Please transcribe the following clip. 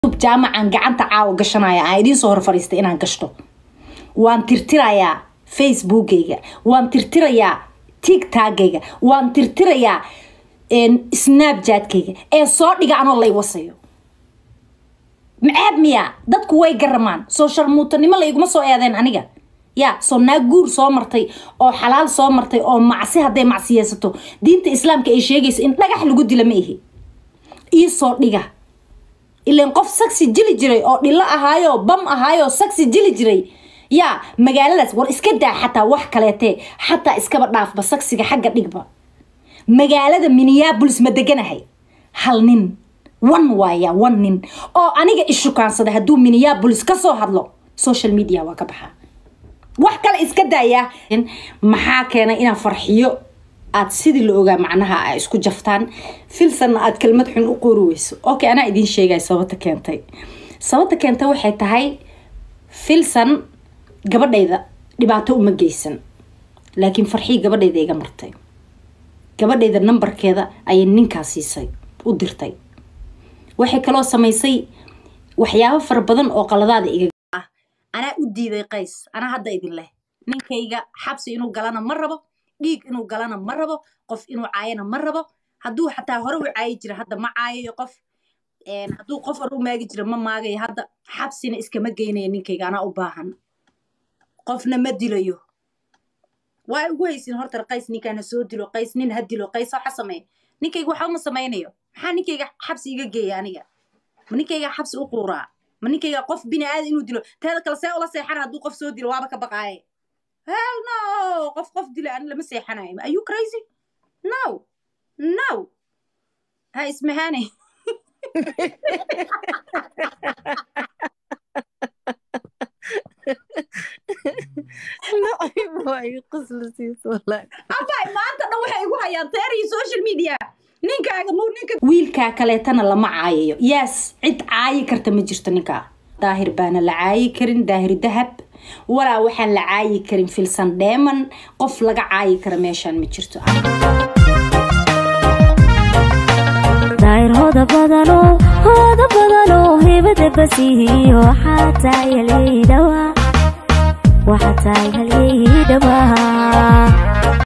jaamacan gacanta caawa gashanaya aan idiin soo hor fadhiistay inaan gashto waan tirtirayaa facebookgayga waan tirtirayaa tigtagayga waan tirtirayaa snapjatkayga ee soo dhiga anoo lay wasayo maceeb miya dadku way garamaan soo sharmuutanimo layguma soo eedeen aniga ya soo naag guur soo martay oo xalaal soo martay oo macsi hadday macsiyeysato diinta islaamka ay sheegayso in dhagax lagu dila ma ihi iisoo dhiga ilan qof sagsi jili jiray oo dhilo ahaayo bam ahaayo sagsi jili jiray yaa magaaladaas war iska daa xataa wax kaleetee xataa iskaba dhaafba sagsiga xagga dhigba magaalada minneabolis ma deganahay hal nin wan waaya wan nin oo aniga ishukaansaday hadduu minneabolis kasoo hadlo social media waa ka baxaa wax kale iska daaya maxaa keenay inaan farxiyo aad sidii la ogaa macnaha a isku jaftaan filsanna aad kelmad xun u qoori weyso okay anaa idiin sheegaya sababta keentay sababta keentay waxay tahay filsan gabadhayda dhibaato uma geysan laakiin farxii gabadhayda iga martay gabadhayda nambarkeeda ayay ninkaa siisay u dirtay waxay kaloo samaysay waxyaabo fara badan oo qaladaada iga ah anaa u diiday qays anaa hadda idin leh ninkayga xabsi inuu galana ma rabo dhiig inuu galana ma rabo qof inuu caayana ma rabo hadduu xataa hore u caayi jira hadda ma caayayo qof hadduu qof hore u maagi jira ma maagayo hadda xabsina iskama geynayo ninkayga anaa u baahan qofna ma dilayo waa ugu haysin horta qays ninkaan ha soo dilo qays nin ha dilo qays waxa sameeya ninkayga waxa uma samaynayo maxaa ninkayga xabsi iga geeya aniga ma ninkayga xabsi u quuraa ma ninkayga qof bini aadan inuu dilo teeda kale see ula seexana hadduu qof soo dilo waaba ka baqaaye hell no qof qof dila ani lama seexanayo are you crazy no no ha ismahaane abay maanta dhan waxay igu hayaan teer iyo social media ninkaaga muu ninka wiilkaa kaleetana lama caayayo yes cid caayi karta ma jirto ninkaa daahir baana la caayi karin daahir dahab walaa waxaan la caayi karin filsan dheeman qof laga caayi kara meeshaan ma jirto daahir hooda badano hooda badano hibada basihiyo waxaa tahay halyeydhawa waxaa tahay halyeydhawa